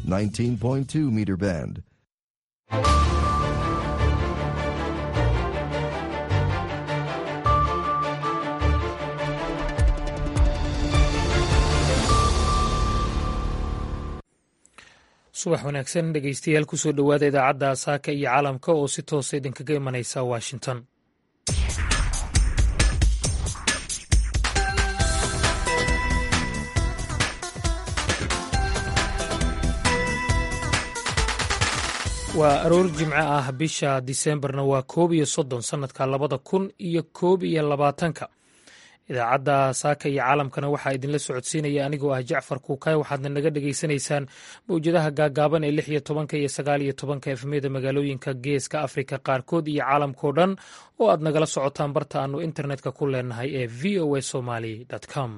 19.2 meter band. subax wanaagsan dhegeystayaal kusoo dhowaada idaacadda saaka iyo caalamka oo si toosa idinkaga imanaysa washington waa aroor jimco ah bisha diseembarna waa koob iyo soddon sannadka labada kun iyo koob iyo labaatanka idaacadda saaka iyo caalamkana waxaa idinla socodsiinaya anigoo ah jacfar kuukay waxaadna naga dhegaysanaysaan mawjadaha gaagaaban ee lix iyo tobanka iyo sagaal iyo tobanka efmeda magaalooyinka geeska afrika qaarkood iyo caalamkao dhan oo aad nagala socotaan barta aanu internetka ku leenahay ee v o a somaly com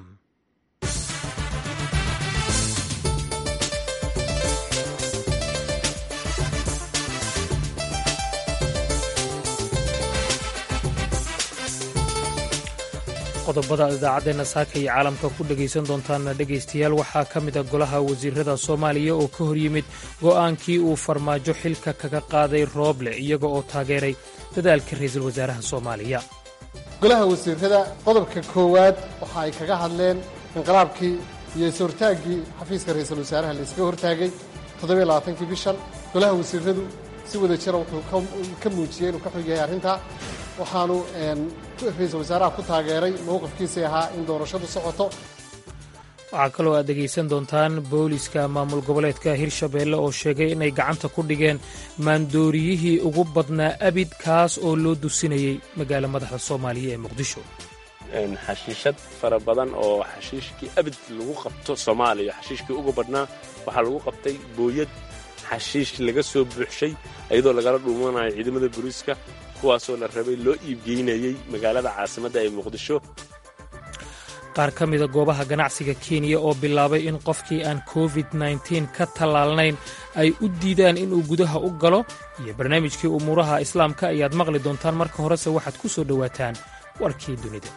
qodobada idaacaddeena saaka iyo caalamka ku dhegaysan doontaana dhegaystayaal waxaa ka mid a golaha wasiirada soomaaliya oo ka hor yimid go'aankii uu farmaajo xilka kaga qaaday rooble iyaga oo taageeray dadaalka ra'iisul wasaaraha soomaaliya golaha wasiirada qodobka koowaad waxa ay kaga hadleen inqilaabkii iyo is-hortaaggii xafiiska ra'iisul wasaaraha la iskaga hortaagay toddobiyo labaatankii bishan golaha wasiiradu si wada jira wuxuu ka muujiyey inuu ka xog yahay arrintaa waxaanu ra-iisul wasaaraha ku taageeray mowqifkiisii ahaa in doorashadu socoto waxaa kaloo aad dhegaysan doontaan booliska maamul goboleedka hirshabeelle oo sheegay inay gacanta ku dhigeen maandooriyihii ugu badnaa abid kaas oo loo dusinayey magaalo madaxda soomaaliya ee muqdisho xashiishad fara badan oo xashiishkii abid lagu qabto soomaaliya xashiishkii ugu badhnaa waxaa lagu qabtay booyad xashiish laga soo buuxshay iyadoo lagala dhuumanayo ciidamada booliiska kuwaasoo la rabay loo iibgeynayey magaalada caasimadda ee muqdisho qaar ka mida goobaha ganacsiga kenya oo bilaabay in qofkii aan covid nteen ka tallaalnayn ay u diidaan inuu gudaha u galo iyo barnaamijkii umuuraha islaamka ayaad maqli doontaan marka horese waxaad ku soo dhowaataan warkii dunida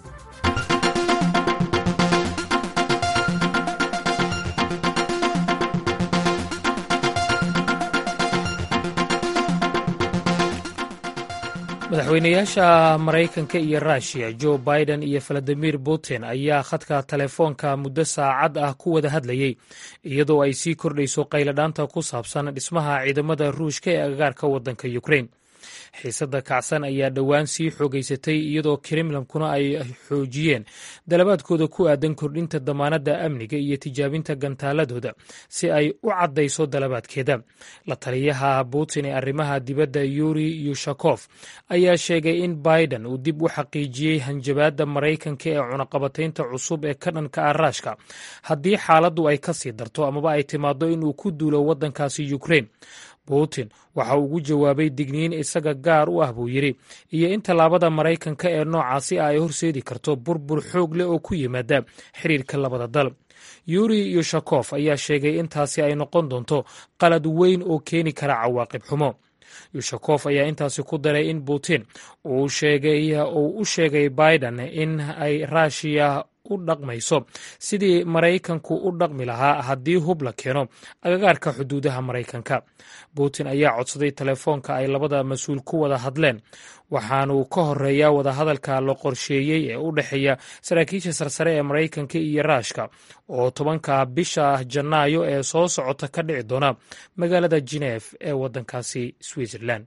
madaxweynayaasha maraykanka iyo ruushiya jo biden iyo valadimir putin ayaa khadka telefoonka muddo saacad ah ku wada hadlayey iyadoo ay sii kordhayso qayladhaanta ku saabsan dhismaha ciidamada ruushka ee agagaarka waddanka ukrain xiisadda kacsan ayaa dhowaan sii xoogaysatay iyadoo kremlamkuna ay xoojiyeen dalabaadkooda ku aadan kordhinta damaanadda amniga iyo tijaabinta gantaaladooda si ay u caddayso dalabaadkeeda la taliyaha putin ee arrimaha dibadda yuri yushakof ayaa sheegay in biden uu dib u xaqiijiyey hanjabaadda maraykanka ee cunaqabataynta cusub ee ka dhanka ah raashka haddii xaaladdu ay ka sii darto amaba ay timaaddo inuu ku duulo waddankaasi ukrain putin waxa uu ugu jawaabay digniin isaga gaar u ah buu yidhi iyo in tallaabada maraykanka ee noocaasi ah ay horseedi karto burbur xoog leh oo ku yimaada xiriirka labada dal yuri yushakof ayaa sheegay in taasi ay noqon doonto qalad weyn oo keeni kara cawaaqib xumo yushakof ayaa intaasi ku daray in putin uu u sheegay biden in ay raashiya u dhaqmayso sidii maraykanku u dhaqmi lahaa haddii hub la keeno agagaarka xuduudaha maraykanka putin ayaa codsaday telefoonka ay labada mas-uul ku wada hadleen waxaanu ka horeeyaa wadahadalka la qorsheeyey ee u dhexeeya saraakiisha sarsare ee maraykanka iyo raashka oo tobanka bisha janaayo ee soo socota ka dhici doona magaalada jenef ee waddankaasi switzerland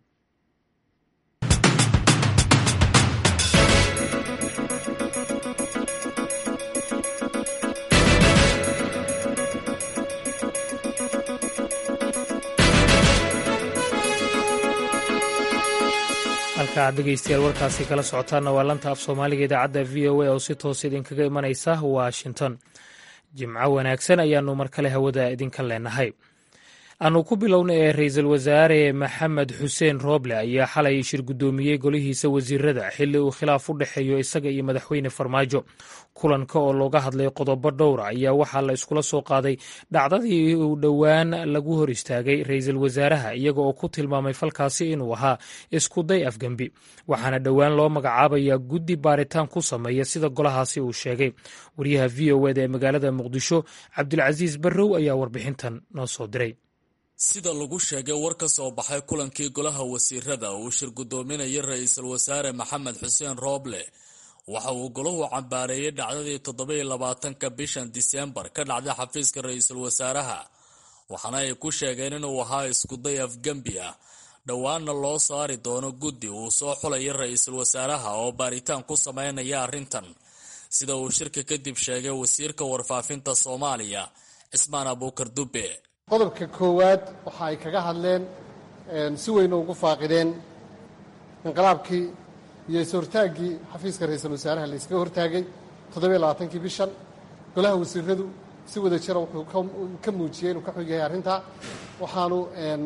halka aad dhegeystayaal warkaasi kala socotaanna waa lanta af soomaaliga idaacadda v o a oo si toos idinkaga imanaysa washington jimco wanaagsan ayaanu mar kale hawada idinka leenahay aanu ku bilowna ee ra-iisul wasaare maxamed xuseen rooble ayaa xalay shir guddoomiyey golihiisa wasiirada xilli uu khilaaf u dhexeeyo isaga iyo madaxweyne farmaajo kulanka oo looga hadlay qodobo dhowra ayaa waxaa la iskula soo qaaday dhacdadii uu dhowaan lagu hor istaagay ra-iisul wasaaraha iyaga oo ku tilmaamay falkaasi inuu ahaa iskuday afgembi waxaana dhowaan loo magacaabayaa guddi baaritaan ku sameeya sida golahaasi uu sheegay wariyaha v o eda ee magaalada muqdisho cabdulcasiis barrow ayaa warbixintan noo soo diray sida lagu sheegay war ka soo baxay kulankii golaha wasiirada uu shir guddoominayay ra-iisul wasaare maxamed xuseen rooble waxa uu golahu cambaareeyey dhacdadii toddobiyo labaatanka bishan diseembar ka dhacday xafiiska ra-iisul wasaaraha waxaana ay ku sheegeen inuu ahaa iskuday afgembi ah dhowaanna loo saari doono guddi uu soo xulaya ra-iisul wasaaraha oo baaritaan ku sameynaya arrintan sida uu shirka kadib sheegay wasiirka warfaafinta soomaaliya cismaan abuukar dube qodobka koowaad waxa ay kaga hadleen si weyna ugu faaqideen inqilaabkii iyo is-hortaaggii xafiiska ra-iisul wasaaraha la iskaga hortaagay toddobiyo labaatankii bishan golaha wasiiradu si wada jira wuxuu ka muujiyey inuu ka xog yahay arrintaa waxaanu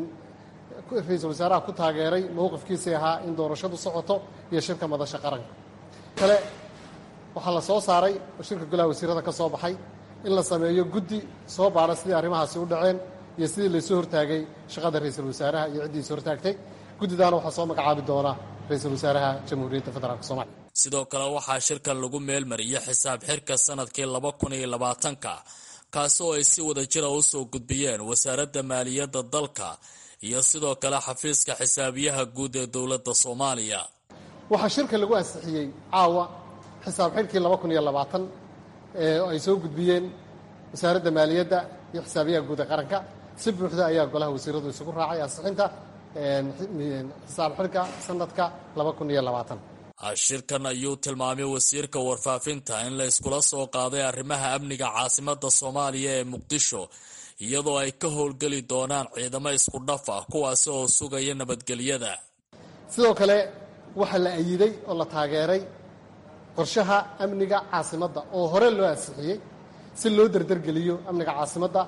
ra-iisul wasaaraha ku taageeray mowqifkiisii ahaa in doorashadu socoto iyo shirka madasha qaranka kale waxaa la soo saaray oo shirka golaha wasiirada ka soo baxay in la sameeyo guddi soo baara sidii arrimahaasi u dhaceen iyo sidii laysoo hortaagay shaqada ra-iisul wasaaraha iyo ciddii is hortaagtay guddidaana waxaa soo magacaabi doona ra-iisul wasaaraha jamhuuriyadda federaalk soomaliya sidoo kale waxaa shirkan lagu meelmariyey xisaab xirka sanadkii laba kun iyo labaatanka kaasi oo ay si wada jira u soo gudbiyeen wasaaradda maaliyadda dalka iyo sidoo kale xafiiska xisaabiyaha guud ee dowladda soomaaliya waxaa shirka lagu ansixiyey caawa xisaab xirkii laba kun iyo labaatan oo ay soo gudbiyeen wasaaradda maaliyadda iyo xisaabiyaha guud ee qaranka si buuxda ayaa golaha wasiiradu isugu raacay ansixinta xisaab xirka sanadka laba kun iyo labaatan shirkan ayuu tilmaamay wasiirka warfaafinta in la iskula soo qaaday arrimaha amniga caasimadda soomaaliya ee muqdisho iyadoo ay ka howlgeli doonaan ciidamo isku dhaf ah kuwaasi oo sugaya nabadgelyada sidoo kale waxaa la ayiday oo la taageeray qorshaha amniga caasimadda oo hore loo ansixiyey si loo derdergeliyo amniga caasimadda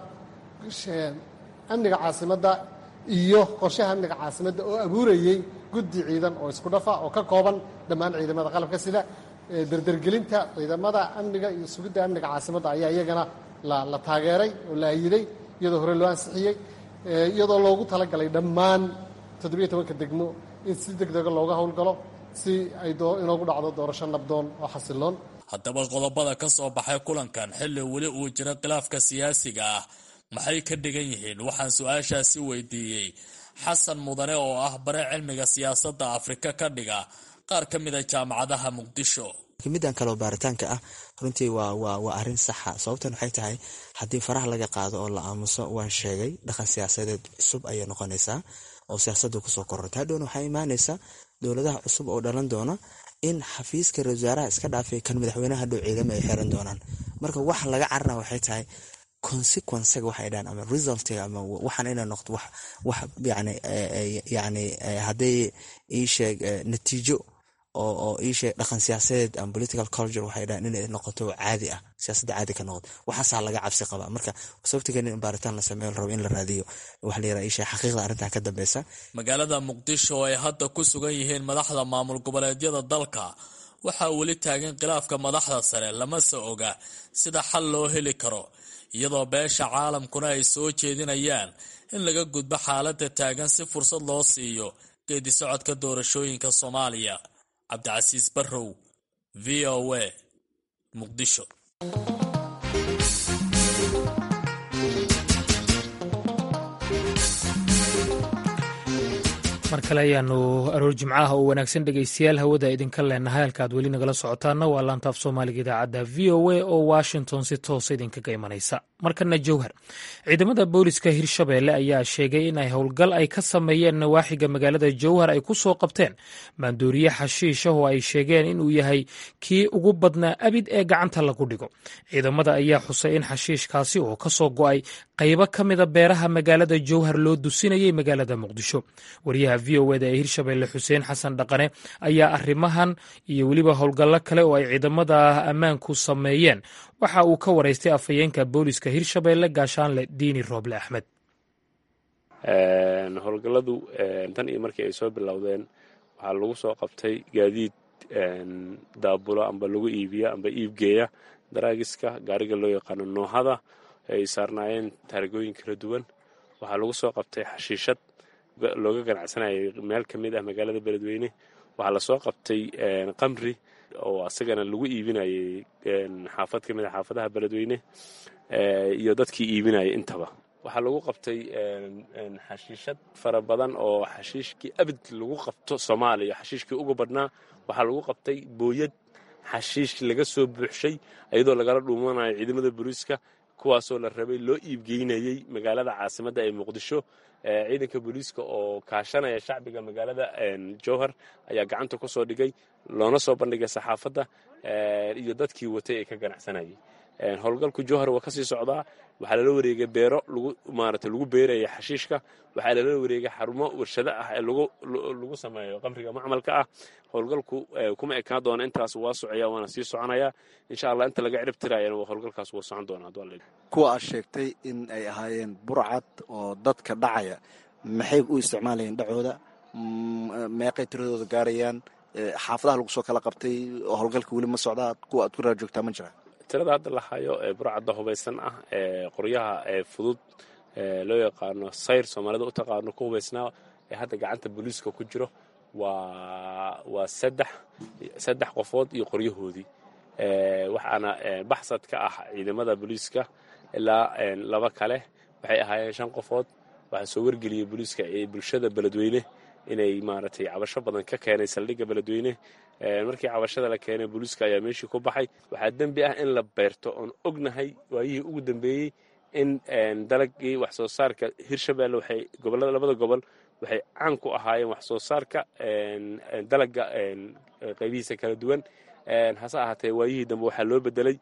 amniga caasimadda iyo qorshaha amniga caasimadda oo abuurayey guddi ciidan oo isku dhafa oo ka kooban dhammaan ciidamada qalabka sida derdergelinta ciidamada amniga iyo sugidda amniga caasimadda ayaa iyagana la taageeray oo la ayiday iyadoo hore loo ansixiyey iyadoo loogu talagalay dhammaan toddobiyo tobanka degmo in si deg dega looga howlgalo si ay inoogu dhacdo doorasho nabdoon oo xasiloon haddaba qodobada ka soo baxay kulankan xilli weli uu jiro khilaafka siyaasiga ah maxay ka dhigan yihiin waxaan su-aashaasi weydiiyey xasan mudane oo ah bare cilmiga siyaasadda afrika ka dhiga qaar ka mid a jaamacadaha muqdisho middan kaleo baaritaanka ah runtii waa arin saxa sababtan waxay tahay haddii faraha laga qaado oo la aamuso waan sheegay dhaqan siyaasadeed cusub ayay noqonaysaa oo siyaasadu kusoo kororta hadhowna waxaa imaanaysa dowladaha cusub oo dhalan doona in xafiiska ra wasaaraha iska dhaafay kan madaxweyneha hadhow ciidamo ay xiran doonaan marka wax laga carara waxay tahay consequencega waxay dhahan ama resultiga ama waxaan inay noqdo wax wax yani yani hadday ii sheeg natiijo oo oo ii sheeg dhaqan siyaasadeed ama political culture waxay dhahan inay noqoto caadi ah siyaasadda caadi ka noqdo waxaasaa laga cabsi qabaa marka sababtigeena in baaritaan la sameeyo la rabo in la raadiyo waxa la yiraha ii sheeg xaqiiqda arrintan ka dambeysa magaalada muqdisho oo ay hadda ku sugan yihiin madaxda maamul goboleedyada dalka waxaa weli taagan khilaafka madaxda sare lamase oga sida xal loo heli karo iyadoo beesha caalamkuna ay soo jeedinayaan in laga gudbo xaaladda taagan si fursad loo siiyo geedi socodka doorashooyinka soomaaliya cabdicasiis barrow v o a muqdisho mar kale ayaanu aroor jimcaha oo wanaagsan dhegaystayaal hawada idinka leenahay halka aad weli nagala socotaana waa laantaaf soomaaliga idaacadda v o a oo washington si toosa idinkaga imanaysa markana jowhar ciidamada booliska hirshabeelle ayaa sheegay in ay howlgal ay ka sameeyeen nawaaxiga magaalada jowhar ay ku soo qabteen maandooriye xashiisha oo ay sheegeen inuu yahay kii ugu badnaa abid ee gacanta lagu dhigo ciidamada ayaa xusay in xashiishkaasi oo ka soo go'ay qaybo ka mida beeraha magaalada jowhar loo dusinayay magaalada muqdisho waryaha v o eda ee hirshabeelle xuseen xasan dhaqane ayaa arrimahan iyo weliba howlgallo kale oo ay ciidamada ammaanku sameeyeen waxa uu ka waraystay afhayeenka booliska hirshabeelle gaashaanle diini rooble axmed howlgalladu tan iyo markii ay soo bilowdeen waxaa lagu soo qabtay gaadiid daabulo amba lagu iibiya amba iibgeeya daraagiska gaariga loo yaqaano noohada ay saarnaayeen taargooyin kala duwan waxaa lagu soo qabtay xashiishad looga ganacsanayay meel ka mid ah magaalada beledweyne waxaa lasoo qabtay qamri oo asagana lagu iibinayay xaafad ka mid a xaafadaha beledweyne iyo dadkii iibinayay intaba waxaa lagu qabtay xashiishad fara badan oo xashiishkii abid lagu qabto soomaaliya xashiishkii uga badhnaa waxaa lagu qabtay booyad xashiish laga soo buuxshay iyadoo lagala dhuumanayo ciidamada booliiska kuwaasoo la rabay loo iibgeynayey magaalada caasimadda ee muqdisho ciidanka booliiska oo kaashanaya shacbiga magaalada jowhar ayaa gacanta ku soo dhigay loona soo bandhigay saxaafadda iyo dadkii watay ee ka ganacsanayay howlgalku jowhar waa kasii socdaa waxaa lala wareegay beero lagu maarata lagu beeraya xashiishka waxaa lala wareegay xarumo warshado ah ee lagu sameeyo qamriga macmalka ah howlgalku kuma ekaan doona intaas waa socaya waana sii soconaya insha allah inta laga cirib tirayana howlgalkaas waa socon doona kuwa aad sheegtay in ay ahaayeen burcad oo dadka dhacaya maxay u isticmaalayeen dhacooda meeqay tiradooda gaarayaan xaafadaha lagu soo kala qabtay oo howlgalka weli ma socdaa kuwa aad ku raar joogtaa ma jira tirada hadda la hayo ee burcadda hubaysan ah ee qoryaha ee fudud loo yaqaano sayr soomaalida u taqaano ku hubaysnaa ee hadda gacanta booliiska ku jiro waa waa saddex saddex qofood iyo qoryahoodii waxaana baxsad ka ah ciidamada booliiska ilaa laba kale waxay ahaayeen shan qofood waxaa soo wargeliyey booliiska ee bulshada beledweyne inay maaragtay cabasho badan ka keenay saldhigga beledweyne markii cabashada la keenay booliiska ayaa meeshii ku baxay waxaa dembi ah in la beerto oon ognahay waayihii ugu dambeeyey in dalagii wax soo saarka hirshabelle waxay gobolada labada gobol waxay caan ku ahaayeen wax soo saarka dalaga qaybihiisa kala duwan hase ahaatee waayihii dambe waxaa loo bedelay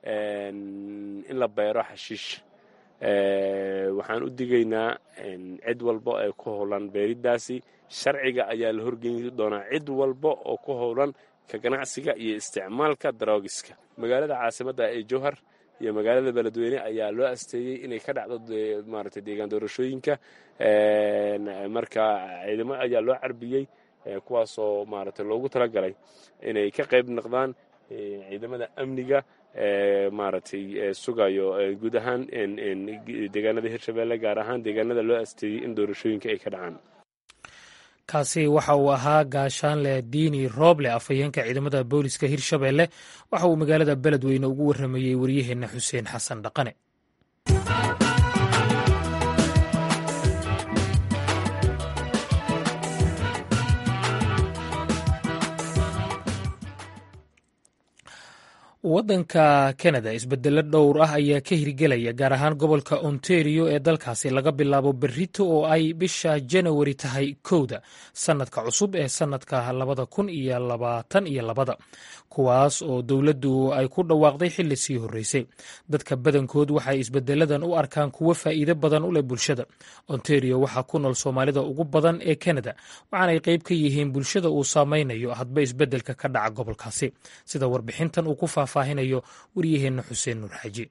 in la beero xashiish waxaan u digaynaa cid walba ee ku howlan beeridaasi sharciga ayaa la horgeyn doonaa cid walba oo ku howlan ka ganacsiga iyo isticmaalka daroogiska magaalada caasimadda ee jowhar iyo magaalada beledweyne ayaa loo asteeyey inay ka dhacdo maaragtay deegaan doorashooyinka marka ciidamo ayaa loo carbiyey kuwaasoo maaragtay loogu talagalay inay ka qayb noqdaan ciidamada amniga maaragtay sugayo guud ahaan deegaanada hirshabelle gaar ahaan deegaanada loo asteeyey in doorashooyinka ay ka dhacaan kaasi waxa uu ahaa gaashaanle diini rooble afhayeenka ciidamada booliska hirshabelle waxa uu magaalada beledweyne ugu warramayey waryaheenna xuseen xasan dhaqane waddanka kanada isbedelo dhowr ah ayaa ka hirgelaya gaar ahaan gobolka ontario ee dalkaasi laga bilaabo berito oo ay bisha janawari tahay kowda sannadka cusub ee sannadka labada kun iyo labaatan iyo labada kuwaas oo dowladdu ay ku dhawaaqday xilli sii horreysay dadka badankood waxay isbedeladan u arkaan kuwo faa'iido badan u leh bulshada ontario waxaa ku nool soomaalida ugu badan ee kanada waxaanay qayb ka yihiin bulshada uu saameynayo hadba isbeddelka ka dhaca gobolkaasi sida warbixintan uu ku faahfaahinayo waryaheenna xuseen nuur xaaji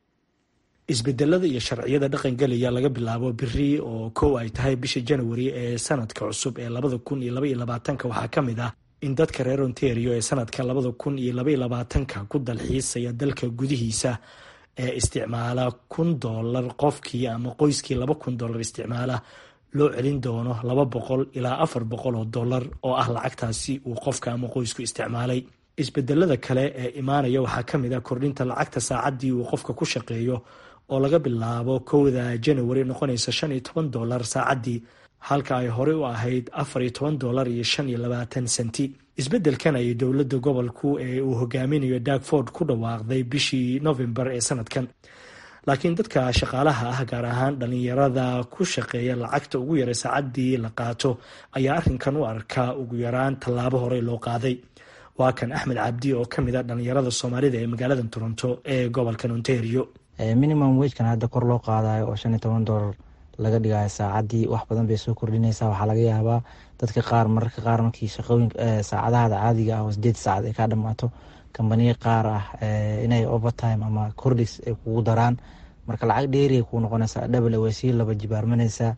isbedelada iyo sharciyada dhaqangelaya laga bilaabo biri oo kow ay tahay bisha janawari ee sanadka cusub ee labada kun iyo labaiyo labaatanka waxaa ka mid ah in dadka reer ontario ee sanadka labada kun iyo labaiyo labaatanka ku dalxiisaya dalka gudihiisa ee isticmaala kun doolar qofkii ama qoyskii laba kun doolar isticmaala loo celin doono laba boqol ilaa afar boqol oo dollar oo ah lacagtaasi uu qofka ama qoysku isticmaalay isbedelada kale ee imaanaya waxaa ka mid ah kordhinta lacagta saacaddii uu qofka ku shaqeeyo oo laga bilaabo kowda janawari noqonaysa shan iyo toban dollar saacaddii halka ay horey u ahayd afar iyo toban dollar iyo shan iyo labaatan senti isbeddelkan ayay dowladda gobolku ee uu hogaaminayo dagford ku dhawaaqday bishii novembar ee sanadkan laakiin dadka shaqaalaha ah gaar ahaan dhalinyarada ku shaqeeya lacagta ugu yaray saacaddii la qaato ayaa arrinkan u arkaa ugu yaraan tallaabo horey loo qaaday waa kan axmed cabdi oo ka mid a dhalinyarada soomaalida ee magaalada toronto ee gobolkan ontario minimum wejkan hadda kor loo qaadayo oo shan iyo toban dollar laga dhigayo saacaddii wax badan bay soo kordhinaysaa waxaa laga yaabaa dadka qaar mararka qaar markii shaqooyin saacadahaada caadiga ah oo sideed saacad ay kaa dhammaato kambaniya qaar ah inay overtime ama cordis ay kugu daraan marka lacag dheeriay kuu noqonaysaa dhabal way sii laba jibaarmanaysaa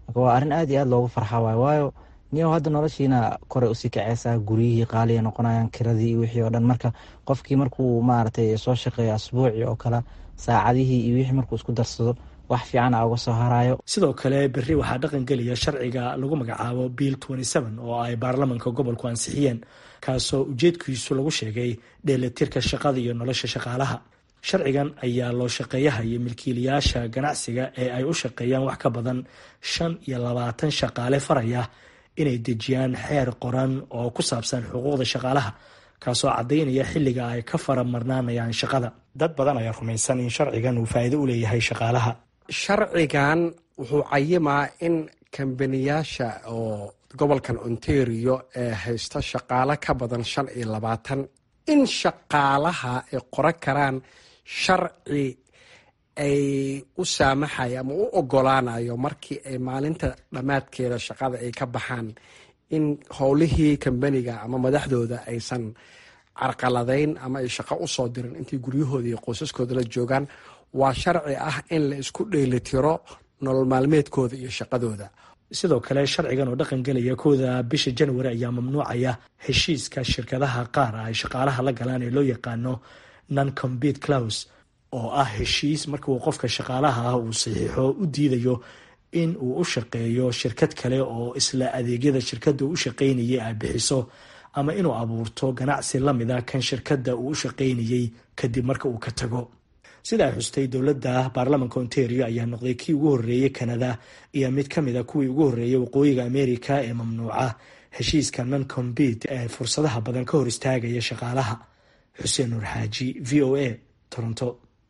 marka waa arrin aad iyo aad loogu farxa waayo waayo niyow hadda noloshiina koray usii kaceysaa guryihii qaaliya noqonayaan kiradii iyo wixii oo dhan marka qofkii markuu maaragtay soo shaqeeyo asbuuci oo kale saacadihii iyo wixii markuu isku darsado wax fiican a uga soo harayo sidoo kale berri waxaa dhaqan gelaya sharciga lagu magacaabo bill oo ay baarlamanka gobolku ansixiyeen kaasoo ujeedkiisu lagu sheegay dheelitirka shaqada iyo nolosha shaqaalaha sharcigan ayaa loo shaqeeyaha iyo milkiilayaasha ganacsiga ee ay u shaqeeyaan wax ka badan shan iyo labaatan shaqaale faraya inay dejiyaan xeer qoran oo ku saabsan xuquuqda shaqaalaha kaasoo caddaynaya xilliga ay ka faramarnaanayaan shaqada dad badan ayaa rumaysan in sharcigan uu faa'iido u leeyahay shaqaalaha sharcigan wuxuu cayimaa in kambaniyaasha oo gobolkan ontario ee haysta shaqaale ka badan shan iyo labaatan in shaqaalaha ay qoran karaan sharci ay u saamaxayo ama u ogolaanayo markii ay maalinta dhammaadkeeda shaqada ay ka baxaan in howlihii kambaniga ama madaxdooda aysan carqaladayn ama ay shaqo usoo dirin intay guryahooda iyo qoysaskooda la joogaan waa sharci ah in la isku dheelitiro nolol maalmeedkooda iyo shaqadooda sidoo kale sharcigan oo dhaqan gelaya kooda bisha januari ayaa mamnuucaya heshiiska shirkadaha qaar ay shaqaalaha la galaan ee loo yaqaano non compete claus oo ah heshiis marka uu qofka shaqaalaha ah uu saxiixo u diidayo in uu u shaqeeyo shirkad kale oo isla adeegyada shirkadda u shaqaynayay ay bixiso ama inuu abuurto ganacsi lamida kan shirkadda uu u shaqaynayey kadib marka uu ka tago sida ay xustay dowladda baarlamanka ontario ayaa noqday kii ugu horreeyey kanada iyo mid ka mid a kuwii ugu horreeyay waqooyiga america ee mamnuuca heshiiska non compete ee fursadaha badan ka hor istaagaya shaqaalaha xuseen nuur xaaji v o a toronto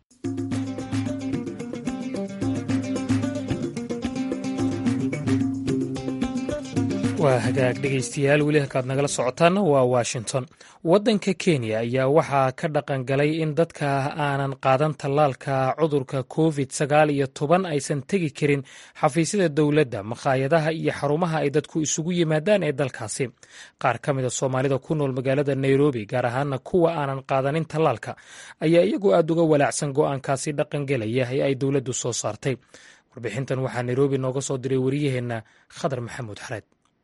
waa hagaag dhegaystayaal weli halkaad nagala socotaana waa washington waddanka kenya ayaa waxaa ka dhaqan galay in dadka aanan qaadan tallaalka cudurka covid sagaal iyo toban aysan tegi karin xafiisyada dowladda makhaayadaha iyo xarumaha ay dadku isugu yimaadaan ee dalkaasi qaar ka mida soomaalida ku nool magaalada nairobi gaar ahaana kuwa aanan qaadanin tallaalka ayaa iyagu aad uga walaacsan go'aankaasi dhaqangelaya ee ay dowladdu soo saartay warbixintan waxaa nairobi nooga soo diray wariyaheenna khadar maxamuud xareed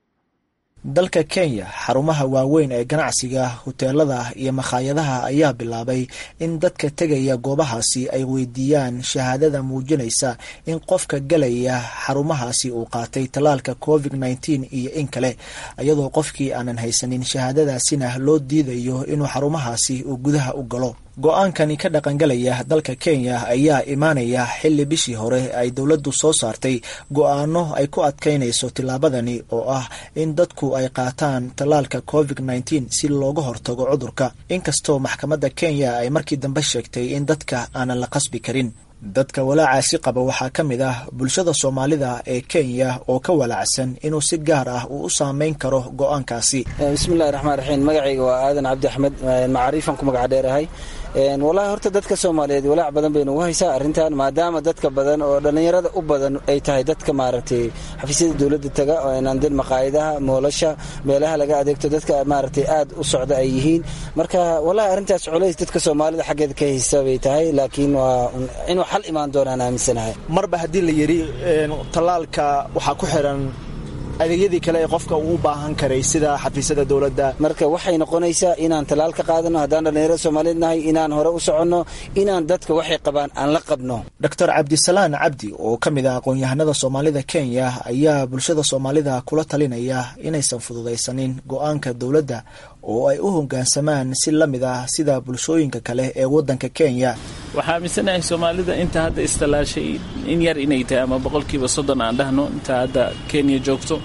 dalka kenya xarumaha waaweyn ee ganacsiga huteelada iyo makhaayadaha ayaa bilaabay in dadka tegaya goobahaasi ay weydiiyaan shahaadada muujinaysa in qofka galaya xarumahaasi uu qaatay tallaalka covid nneteen iyo in kale iyadoo qofkii aanan haysanin shahaadadaasina loo diidayo inuu xarumahaasi uu gudaha u galo go-aankani ka dhaqangalaya dalka kenya ayaa imaanaya xilli bishii hore ay dowladdu soo saartay go-aano ay ku adkaynayso tillaabadani oo ah in dadku ay qaataan tallaalka covid nneteen si looga hortago cudurka inkastoo maxkamadda kenya ay markii dambe sheegtay in dadka aanan la qasbi karin dadka walaacaasi qaba waxaa ka mid ah bulshada soomaalida ee kenya oo ka walaacsan inuu si gaar ah uu u saameyn karo go-aankaasi bismillahi raxmaan raxiim magacayga waa aadan cabdi axmed macaariifan ku magac dheerahay walahi horta dadka soomaaliyeed walaac badan baynu ugu haysaa arrintan maadaama dadka badan oo dhallinyarada u badan ay tahay dadka maaragtay xafiisyada dowladda taga oo inandin maqaayadaha moolasha meelaha laga adeegto dadka maaragtay aad u socda ay yihiin marka wallahi arrintaas culays dadka soomaalida xaggeeda ka haysa bay tahay laakiin waa inuu xal imaan doonaan aaminsanahay marba haddii la yidhi tallaalka waxaa ku xiran adeegyadii kale ee qofka uu u baahan karay sida xafiisyada dowladda marka waxay noqonaysaa inaan tallaal ka qaadano haddaan dhallinyarada soomaaliyeed nahay inaan hore u soconno inaan dadka waxay qabaan aan la qabno doctor cabdisalaan cabdi oo ka mid ah aqoon-yahanada soomaalida kenya ayaa bulshada soomaalida kula talinaya inaysan fududaysanin go-aanka dowladda oo ay u hoggaansamaan si la mid ah sida bulshooyinka kale ee waddanka kenya waxaa aaminsanahay soomaalida inta hadda istallaashay in yar inay tahay ama boqolkiiba soddon aan dhahno inta hadda kenya joogto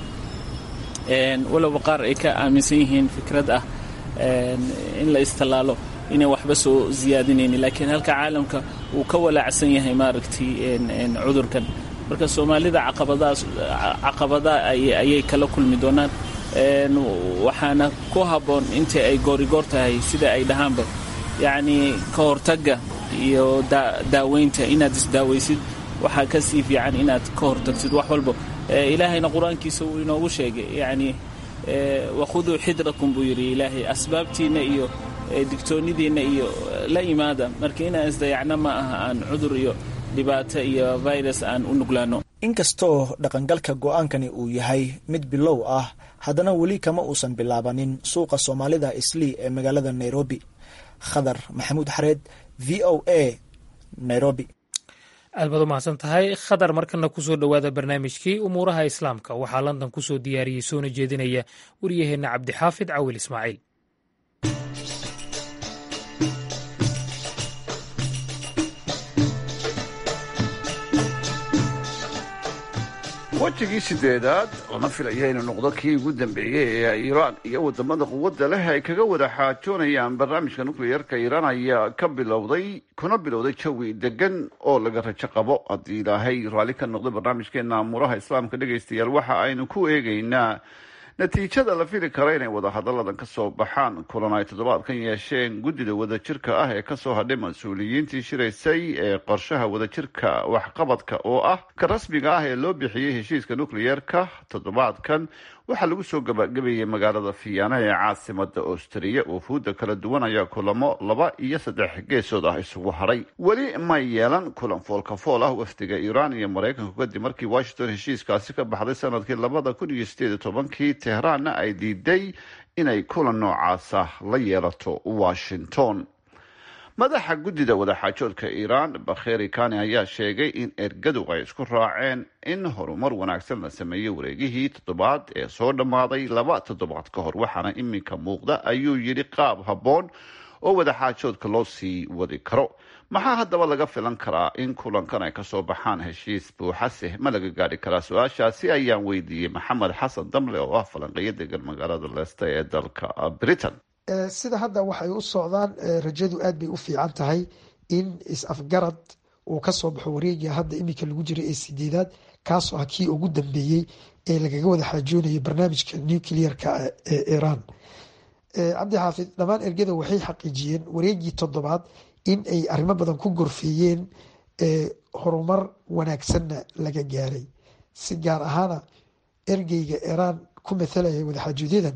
walowba qaar ay ka aaminsan yihiin fikrad ah in la istallaalo inay waxba soo siyaadinaynin laakiin halka caalamka uu ka walaacsan yahay maaragtay cudurkan marka soomaalida caqabadaas caqabada ayay kala kulmi doonaan waxaana ku habboon inta ay goorigoor tahay sida ay dhahaanba yacnii ka hortagga iyo daaweynta inaad isdaawaysid waxaa ka sii fiican inaad ka hortagsid wax walba ilaahayna qur-aankiisa uu inoogu sheegay yacnii wakhuduu xidrakum buu yidhi ilaahay asbaabtiinna iyo digtoonnidiinna iyo la imaada marka inaan isdayacno ma aha aan cudur iyo dhibaato iyo virus aan u nuglaano inkastoo dhaqangalka go-aankani uu yahay mid bilow ah haddana weli kama uusan bilaabanin suuqa soomaalida islii ee magaalada nairobi khadar maxamuud xareed v o a nairobi aad baad u mahadsan tahay khadar markana kusoo dhowaada barnaamijkii umuuraha islaamka waxaa london kusoo diyaariyey soona jeedinaya waryaheenna cabdixaafid cawil ismaaciil wejigii sideedaad lama filaya inuu noqdo kii ugu dambeeyey ee iiraan iyo wadamada quwadda leh ay kaga wada xaajoonayaan barnaamijka nukliyeerka iiraan ayaa ka bilowday kuna bilowday jawi degan oo laga rajo qabo haddii ilaahay raalli ka noqday barnaamijkeena amuuraha islaamka dhegaystayaal waxa aynu ku eegaynaa natiijada la fili kara inay wadahadalladan ka soo baxaan kulan ay toddobaadkan yeesheen guddida wadajirka ah ee kasoo hadhay mas-uuliyiintii shiraysay ee qorshaha wadajirka waxqabadka oo ah ka rasmiga ah ee loo bixiyey heshiiska nukliyeerka toddobaadkan waxaa lagu soo gabagabeeyey magaalada fiyaana ee caasimada austriya wufuudda kala duwan ayaa kulamo laba iyo saddex geesood ah isugu hadhay weli may yeelan kulan foolkafool ah wafdiga iiraan iyo maraykanku kadib markii washington heshiiskaasi ka baxday sanadkii labada kun iyo sideed iyo tobankii tehraanna ay diiday inay kulan noocaasa la yeelato washington madaxa guddida wadaxaajoodka iiraan bakheri kani ayaa sheegay in ergadu ay isku raaceen in horumar wanaagsan la sameeyey wareegihii toddobaad ee soo dhammaaday laba toddobaad ka hor waxaana iminka muuqda ayuu yidhi qaab habboon oo wadaxaajoodka loo sii wadi karo maxaa haddaba laga filan karaa in kulankan ay kasoo baxaan heshiis buuxase ma laga gaadhi karaa su-aashaasi ayaan weydiiyey maxamed xasan damle oo ah falanqeeyo degan magaalada leesta ee dalka britain sida hadda waxay u socdaan rajadu aad bay u fiican tahay in is-afgarad uu kasoo baxo wareegia hadda iminka lagu jiro ee sideedaad kaasoo ah kii ugu dambeeyey ee lagaga wada xaajoonayo barnaamijka nuclearka ee iran cabdi xaafid dhammaan ergada waxay xaqiijiyeen wareegii toddobaad in ay arrimo badan ku gorfeeyeen horumar wanaagsanna laga gaaray si gaar ahaana ergeyga iran ku mathalaya wadaxaajooodyadan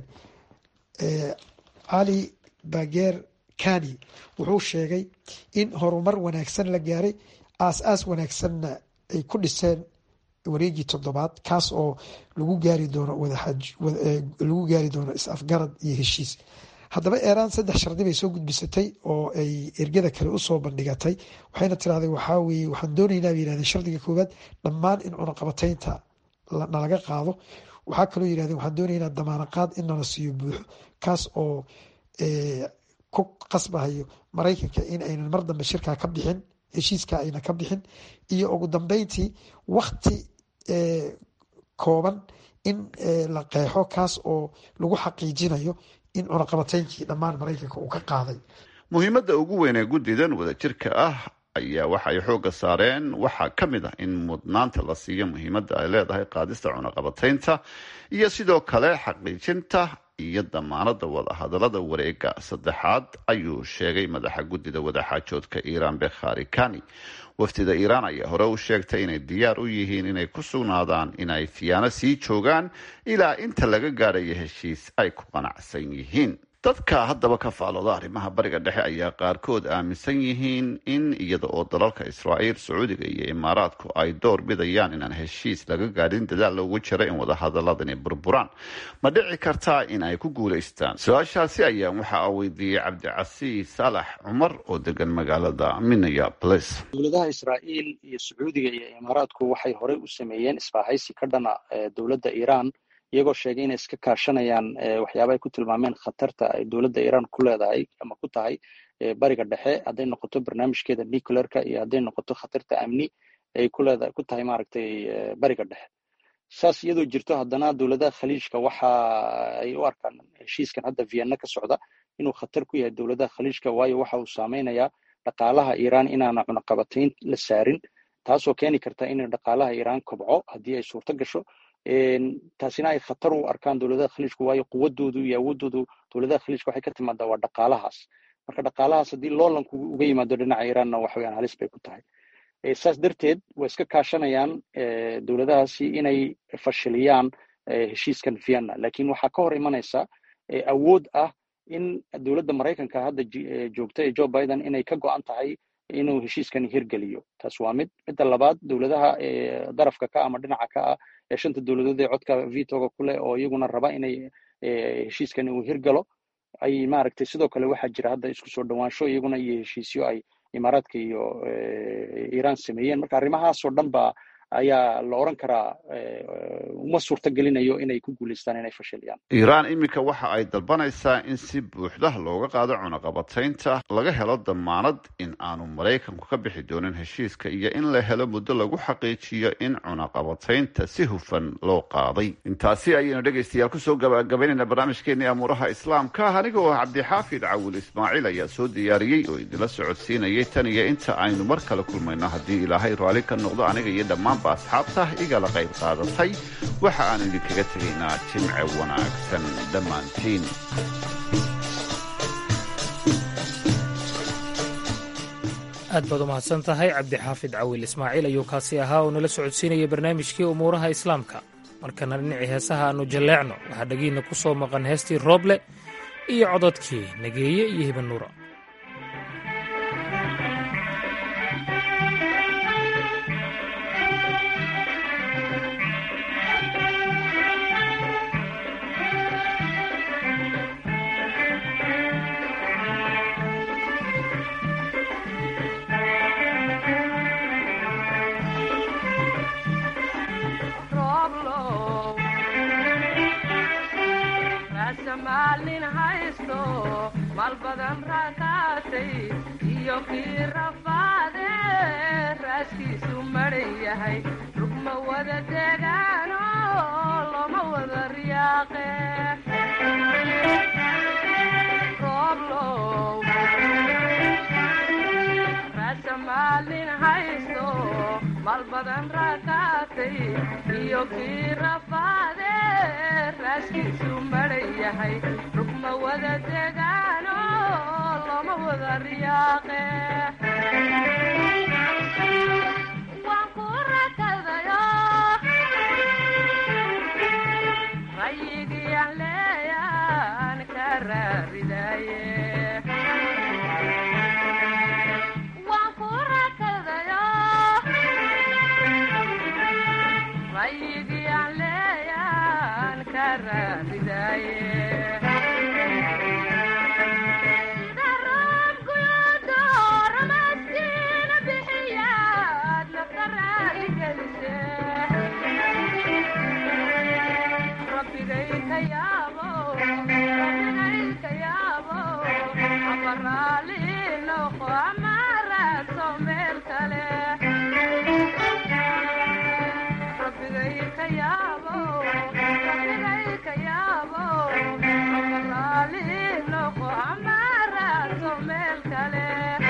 cali bager kani wuxuu sheegay in horumar wanaagsan la gaaray aas-aas wanaagsanna ay ku dhiseen wareegii toddobaad kaas oo lagu gaari doono lagu gaari doono is-afgarad iyo heshiis haddaba iiraan saddex shardi bay soo gudbisatay oo ay ergada kale usoo bandhigatay waxayna tiraahday waxaa weye waxaan doonaynaa bay yihahdeen shardiga koowaad dhammaan in cunaqabataynta nalaga qaado waxaa kaloo yihahdeen waxaan doonaynaa damaanaqaad in nala siiyo buuxo kaas oo ku qasbahayo maraykanka in aynan mar dambe shirkaa ka bixin heshiiska ayna ka bixin iyo ugu dambeyntii wakti kooban in la qeexo kaas oo lagu xaqiijinayo in cunaqabateynkii dhammaan maraykanka uu ka qaaday muhiimadda ugu weyn ee guddidan wadajirka ah ayaa waxa ay xoogga saareen waxaa ka mid ah in mudnaanta la siiyo muhiimadda ay leedahay qaadista cunaqabataynta iyo sidoo kale xaqiijinta iyo damaanada wadahadalada wareega saddexaad ayuu sheegay madaxa guddida wadaxaajoodka iiraan bekhari kani wafdida iiraan ayaa hore u sheegtay inay diyaar u yihiin inay ku sugnaadaan inay fiyaano sii joogaan ilaa inta laga gaadhayo heshiis ay ku qanacsan yihiin dadka haddaba ka faalooda arrimaha bariga dhexe ayaa qaarkood aaminsan yihiin in iyada oo dalalka israa'iil sacuudiga iyo imaaraadku ay door bidayaan inaan heshiis laga gaadhin dadaal loogu jiro in wadahadaladani burburaan ma dhici kartaa in ay ku guulaystaan su-aashaasi ayaa waxaa weydiiyey cabdicasiis saalax cumar oo degan magaalada minneapolis dowladaha israa'iil iyo sacuudiga iyo imaaraadku waxay horey u sameeyeen isbaahaysi ka dhana dowladda iiraan iyagoo sheegay inay iska kaashanayaan waxyaaba ay ku tilmaameen khatarta ay dowladda iiraan ku leedahay ama ku tahay bariga dhexe hadday noqoto barnaamijkeeda nuclearka iyo hadday noqoto khatarta amni ay kuleeda ku tahay maaragtay bariga dhexe saas iyadoo jirto haddana dowladaha khaliijka waxa ay u arkaan heshiiskan hadda vienna ka socda inuu khatar ku yahay dowladaha khaliijka waayo waxa uu saameynayaa dhaqaalaha iiraan inaana cunaqabatayn la saarin taasoo keeni karta in dhaqaalaha iiraan kobco haddii ay suurto gasho taasina ay khatar u arkaan dowladaha khaliijku waayo quwadoodu iyo awoodoodu dowladaha khaliijka waxay ka timaadaa waa dhaqaalahaas marka dhaqaalahaas haddii loolanku uga yimaado dhinaca iiraanna waxa weyaan halis bay ku tahay saas darteed way iska kaashanayaan dowladahaasi inay fashiliyaan heshiiskan vienna lakin waxaa ka hor imanaysa awood ah in dowladda maraykanka hadda joogta ee joe biden inay ka go-an tahay inuu heshiiskan hirgeliyo taas waa mid midda labaad dowladaha darafka ka ama dhinaca ka ah ee shanta dowladood ee codka vitoga ku leh oo iyaguna raba inay heshiiskan uu hirgalo ay maaragtay sidoo kale waxaa jira hadda isku soo dhowaansho iyaguna iyo heshiisyo ay imaaraadka iyo iiraan sameeyeen marka arrimahaasoo dhan ba ayaa la oran karaa uma suurtagelinayo inay ku guulaystaan inay fashiliyaan iiraan iminka waxa ay dalbanaysaa in si buuxda looga qaado cunaqabataynta laga helo damaanad in aanu maraykanku ka bixi doonin heshiiska iyo in la helo muddo lagu xaqiijiyo in cunaqabataynta si hufan loo qaaday intaasi ayaynu dhegaystayaal kusoo gabagabaynayna barnaamijkeenii amuuraha islaamka anigoo ah cabdixaafid cawil ismaaciil ayaa soo diyaariyey oo idinla socodsiinayay tan iyo inta aynu mar kale kulmayno haddii ilaahay raalli ka noqdo aniga iyo dhammaan asxaabta igala qayb qaadatay waxa aanu idinkaga tegaynaa jimce wanaagsan dhammaantiin aad baad u mahadsan tahay cabdixaafid cawil ismaaciil ayuu kaasi ahaa oo nala socodsiinaya barnaamijkii umuuraha islaamka markana dhinacii heesaha aannu jalleecno waxaa dhegiinna ku soo maqan heestii rooble iyo cododkii nageeye iyo hibanuura maalin haysto maal badan rakaatay iyo kii rafaade raaskiisu maran yahay rugma wada degaano loma wada riyaaqe rooblow raasa maalin haysto maal badan rakaatay iyo kii rafaade raaskiisu maran yahay rugma wada degaano loma wada riyaaqe waan ku rakadayo rayigiyaan leeyaan ka raaridaye waan ku rakadayo rayigiyaan leeyaan ka raaridaye sida roobkuyoodo ramaskiina bixiyaad nafta raali gelise rabbigay ka yaabo rabbigay ka yaabo ama raali noqo ama raadso meel kale rabbigay ka yaabo rabbigay ka yaabo ama raali noqo ama raadso meel kale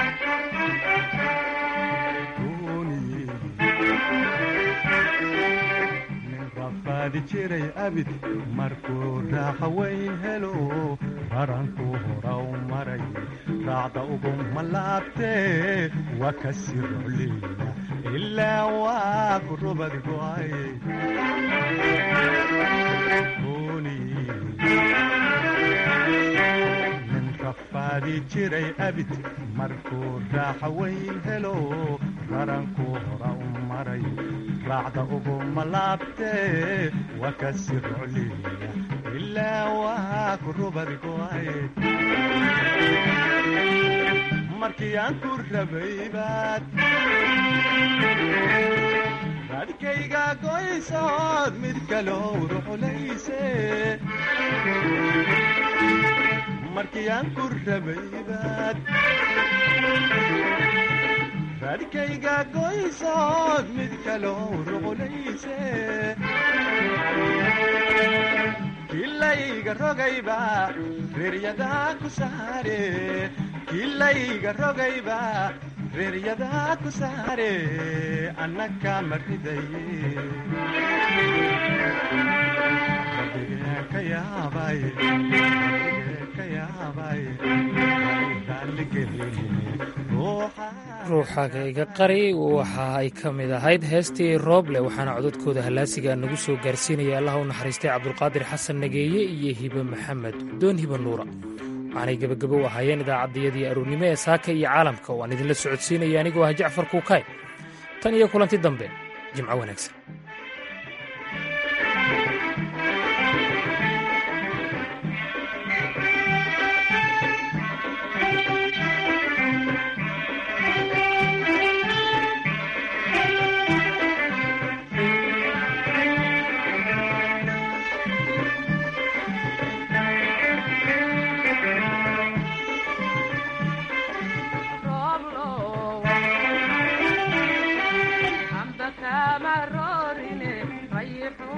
rafaadi jiray abid markuu raaxa weyn helo raranku horaw maray raacda uguma laabtee waa ka sii rocleeya ilaa waa ku rubad go'ay nin rafaadi jiray abid markuu raaxa weyn helo raranku hora u maray raacda uguma laabtee waa ka sii rocleeya ilaa waa ku rubad go'ay markii aan ku rabay baad raadkayga goysood mid kaloo ruxulayse markii aan ku rabay baad raadkayga goysood mid kaloo ruxulayse kilayga rogayba reeryadaa ku saare kilayga rogayba reeryadaa ku saare annaka ma ridaye rabbigaa ka yaabay rabbigaa ka yaabay ruuxaaga iga qari waxa ay ka mid ahayd heestii rooble waxaana cododkooda hallaasiga nagu soo gaarsiinaya allah u naxariistay cabdulqaadir xasan nageeye iyo hibe maxamed doon hibe nuura waxaanay gebagabo u ahaayeen idaacaddayadii aroornimo ee saaka iyo caalamka oo aan idinla socodsiinaya anigoo ah jacfar kuukay tan iyo kulanti dambe jimco wanaagsan